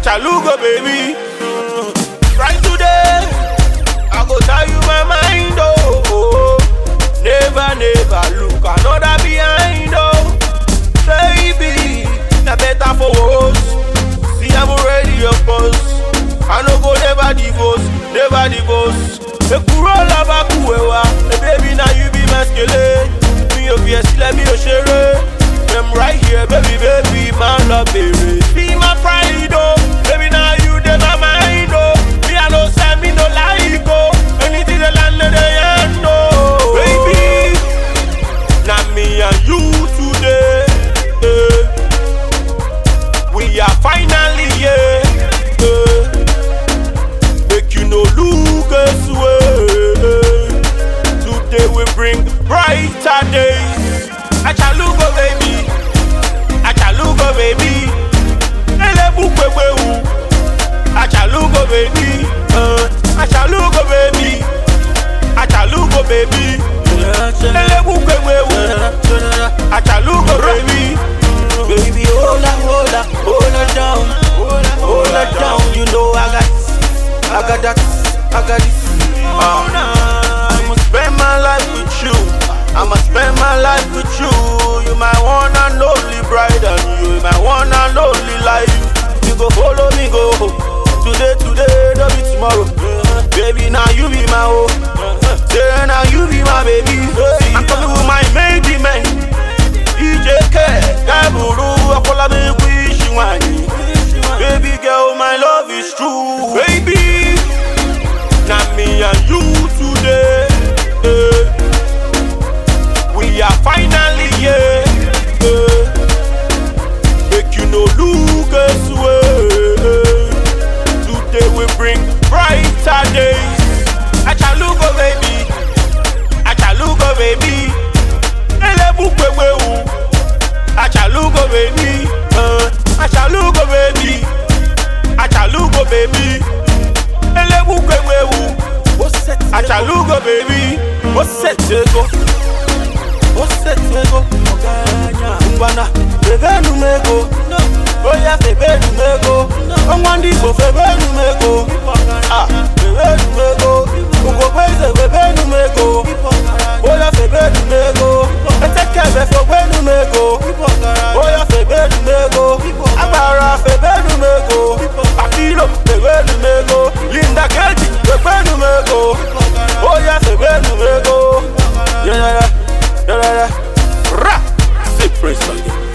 Achalugo, baby. Right today, I go tell you my mind, oh. oh. Never, never look another behind, oh. Baby, na better for us. See, I'm already your boss. I no go never divorce, never divorce. Ekuro laba kuwewa, eh, baby now you be my skele. Mi ò fi ẹ̀ sílẹ̀ mi ò ṣeré. I'm right here, baby, baby, my love, baby. Be my pride, oh. Baby now you dey my mind, oh. Me I no send me no like, oh. Anything the land they end, oh. Baby, now me and you today. eh. We are finally here. eh. Make you no look away. Today we bring brighter days. Achalugo baby, Achalugo baby. Elebu kwewewu. Achalugo baby, uh, Achalugo baby, Achalugo baby. Elebu kwewewu. Achalugo baby. Baby, hold up, hold up, hold her down, hold her down. You know I got, I got that, I got this. Uh, I'ma spend my life with you. I'ma spend my life with you. You my one and only bride, and you my one and only life. You go follow me, go. Today, today, don't be tomorrow. Baby, now you be my own. Say now you be my baby. I'm coming with my main man. EJK, Gaburu, Akola, wish you Baby girl, my love is true. Baby, now me and you today. eh. We are finally here. eh. Make you no look away. Today we bring brighter days. Achalugo baby, Achalugo baby. Elebu kwewewu. Achalugo baby, uh, Achalugo baby, Achalugo baby. Elebu kwewewu. what's that? Achalugo baby, What's that? Ego? What's that? Ego? Ngwana, febe numego. Oya febe numego. Ọnwa ndị Igbo febe numego. Ah, febe numego. Ugogbe febe numego. Oya febe numego. Etekebe febe numego. Oya febe numego. Agbara febe numego. Akilo febe numego. Linda Keji febe numego. Oya febe numego. Yeah, yeah, yeah, yeah, yeah. Ra, say praise again.